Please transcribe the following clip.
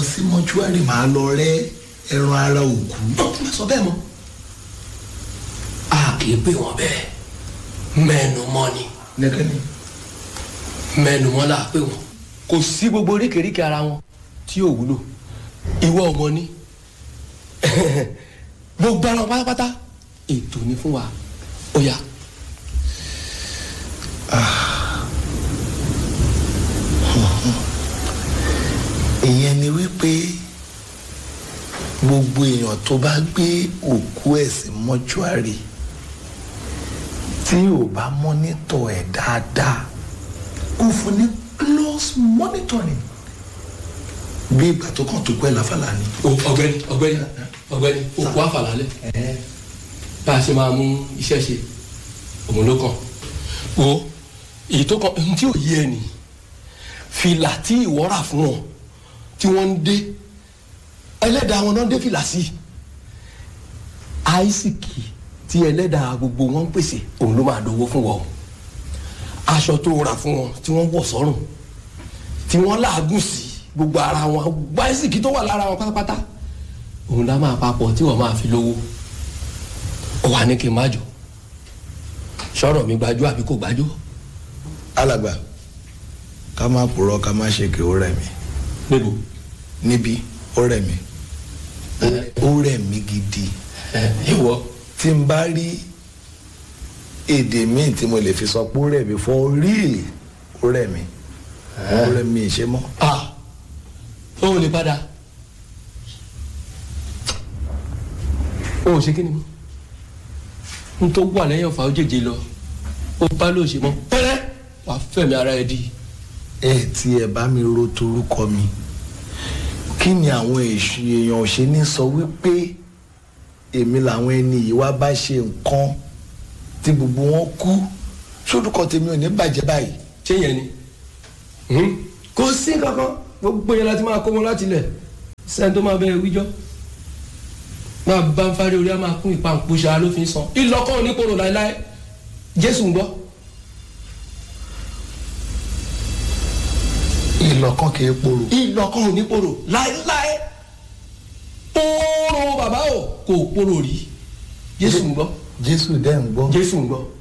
sí mọ́ṣúárì màá lọ rẹ́ ẹran ara òkú. má sọ bẹ́ẹ̀ mọ́ a kì í pè wọ́n bẹ́ẹ̀ mẹ́nu mọ́ ni nẹ́kẹ́ni. mẹ́nu mọ́ là á pè wọ́n kò sí gbogbo oríkèéríkèé ara wọn tí yóò wúlò ìwọ ọmọ ní gbogbo ara wọn pátápátá ètò ni fún wa ó yá. ìyẹn ni wípé gbogbo èèyàn tó bá gbé òkú ẹ̀ sí mọ́ṣúárì tí ò bá mọ́nítọ̀ ẹ̀ dáadáa kó fún ní close monitoring bí ìgbà tó kàn tó pẹ́ láfàlà ni. ọ̀gbẹ́ni ọ̀gbẹ́ni ọ̀gbẹ́ni òkú àfàlálẹ̀ bá a ṣe máa mú iṣẹ́ ṣe òun ló kàn o èyí tó kàn ohun tí ò yé ẹ nì fìlà tí ìwọ rà fún wọn tí wọ́n ń dé ẹlẹ́dàá wọn náà dé fìlà sí àìsíkì tí ẹlẹ́dàá gbogbo wọn ń pèsè òun ló máa dówó fún wọn o aṣọ tó rà fún wọn tí wọ́n wọ̀ sọ́rùn tí wọ́n làágùn sí gbogbo ara wọn gbogbo àìsíkì tó wà lára wọn pátápátá òun lá máa papọ̀ tí wọ́n máa fi lówó ó wà ní kí n má jò sọ̀rọ̀ mi gbájú àbí kò gbájú. alàgbà ká má purọ́ ká má ṣe kí ó rẹ̀ mí níbo. níbí ó rẹ̀ mí ó rẹ̀ mí gidi ìwọ. tí n bá rí èdè míì tí mo lè fi sọ pé ó rẹ̀ mí for real ó rẹ̀ mí ó rẹ̀ mí ìṣe mọ́. ah o ò lè padà o ò ṣe kí ni mo n tó wà lẹ́yìn ọ̀fà ó jèjì lọ ó bá ló ṣe mọ́ pẹ́rẹ́ wàá fẹ̀mí ara ẹ di. ẹ tí ẹ bá mi ro torúkọ mi kí ni àwọn èṣù èèyàn ò ṣe ní sọ wípé èmi làwọn ẹni yìí wá bá ṣe nǹkan tí gbogbo wọn kú sórúkọ tèmi ò ní bàjẹ́ báyìí. ṣé yẹn ni kò sí kankan gbogbo yẹn láti máa kó wọn láti lẹ̀ sẹ́ni tó máa bẹ wíjọ́ máa bá ń fárí orí á máa kún ìpàǹpùṣà ló fi ń san ìlọ́kọ̀ oníkóró láéláé jésù ń gbọ́. ìlọ̀kan kì í porò. ìlọ́kọ̀ oníkóró láéláé pòórò bàbá o kò pòrò rí jésù ń gbọ́ jésù dẹ́ ń gbọ́. jésù ń gbọ́